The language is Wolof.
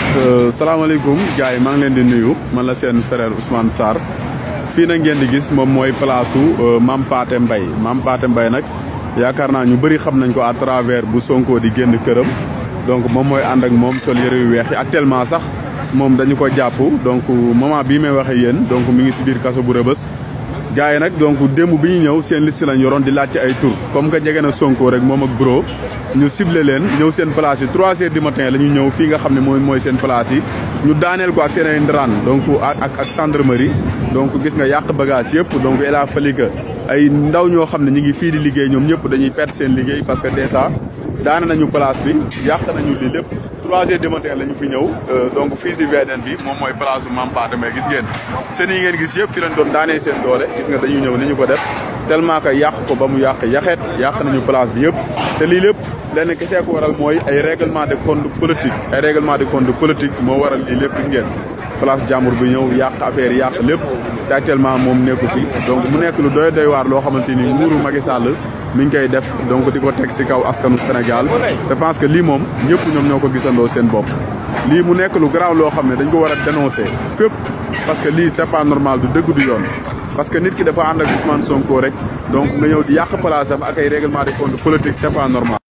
salaamaaleykum gars yi maa ngi leen di nuyu man la seen frère Ousmane Sarr fii nag ngeen di gis moom mooy place su Mame Pathé Mbaye Mame Pathé Mbaye nag yaakaar naa ñu bëri xam nañ ko à travers bu Sonko di génn këram donc moom mooy ànd ak moom sol yëre yu weex yi actuellement sax moom dañu ko jàpp donc moment bii may waxee yéen donc mi ngi si biir kaso bu rëbës gars yi nag donc démb bi ñu ñëw seen liste lañ yoroon di laajte ay tur comme que jege na Sonko rek moom ak bro ñu ciblé leen ñëw seen place yi trois heures du matin la ñu ñëw fii nga xam ne mooy mooy seen place yi ñu daaneel ko ak seen ay ndaraan donc ak ak gendarmerie donc gis nga yàq bagage yëpp donc il a fallu que ay ndaw ñoo xam ne ñu ngi fii di liggéey ñoom ñëpp dañuy perdre seen liggéey parce que déjà daane nañu place bi yàq nañu lii lépp trois heures du matin la ñu fi ñëw donc fii si VDN bi moom mooy place su Mame Pathé Mbaye gis ngeen seen yi ngeen gis yëpp fi lañ doon daanee seen doole gis nga dañuy ñëw ni ñu ko def tellement que yàq ko ba mu yàq yaxeet yàq nañu place bi yëpp te lii lépp lenn kese ko waral mooy ay règlement de compte politique ay règlement de compte politique moo waral lii lépp gis ngeen place jàmbur bi ñëw yàq affaire yàq lépp te actuellement moom nekku fi donc mu nekk lu doy doy waar loo xamante ni nguuru Macky Sall mi ngi koy def donc di ko teg si kaw askanu Sénégal je pense que lii moom ñëpp ñoom ñoo ko gisandoo seen bopp lii mu nekk lu garaaw loo xam ne dañ ko war a dénoncer fépp parce que lii c'est pas normal du dëgg du yoon parce que nit ki dafa ànd ak Ousmane Sonko rek donc nga ñëw di yàq place am ak ay règlement de compte politique c'est pas normal